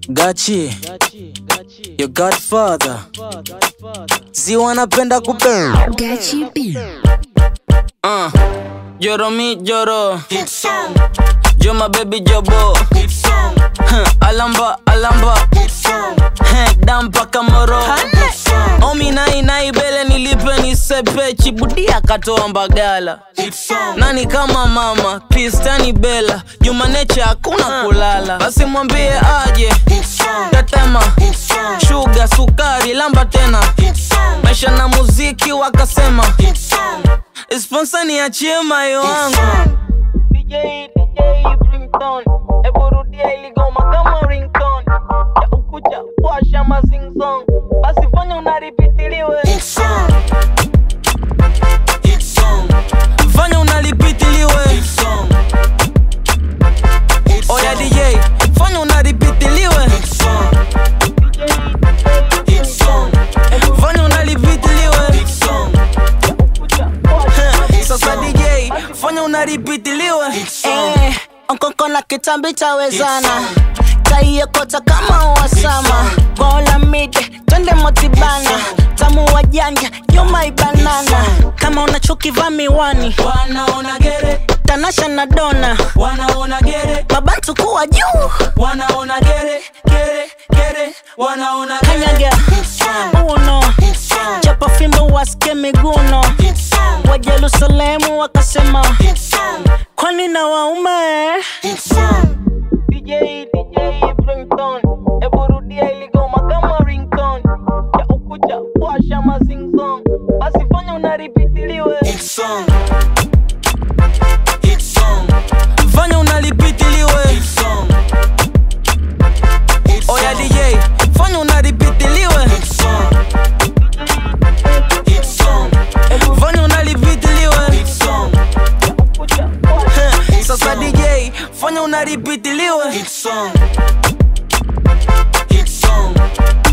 Gachi, your godfather. Si wanapenda kupenda. Gachi B. Uh, Joro mi joro. Jo my baby jobo. Huh, alamba alamba. Huh, dampa kamoro. Omi nai nai bele nilipe nisepe chibudia katoa mbagala. Nani kama mama Kristani Bella Jumaneche hakuna kulala Basi mwambie aje Tetema Shuga sukari lamba tena Maisha na muziki wakasema Sponsor niachie mayo wangu DJ DJ Brimton Ebu rudia iligoma kama ringtone Ya ukucha washa mazing song Basi fanya unaripitiliwe Fanya unalipitiliwe Oya DJ Fanya unalipitiliwe Fanya unalipitiliwe Sasa DJ Fanya unalipitiliwe Eh, onkoko na kitambi tawezana taiekota kama wasama gola mide twende motibana tamu wa janja yomaibanana kama unachukivaa miwani Wanaona gere tanasha na dona Wanaona gere mabantu kuwa juu Wanaona gere Gere Gere Wanaona gere kanyaga uno chapa fimbo wasike miguno wa jerusalemu wakasema kwani na waume DJ DJ Brimton Ebu rudia iligoma kama ringtone Ya ukucha washa mazing song Basi fanya unaripitiliwe Fanya unalipitiliwe Oya DJ Fanya unalipitiliwe Fanya unalipitiliwe Sasa DJ Fanya unalipitiliwe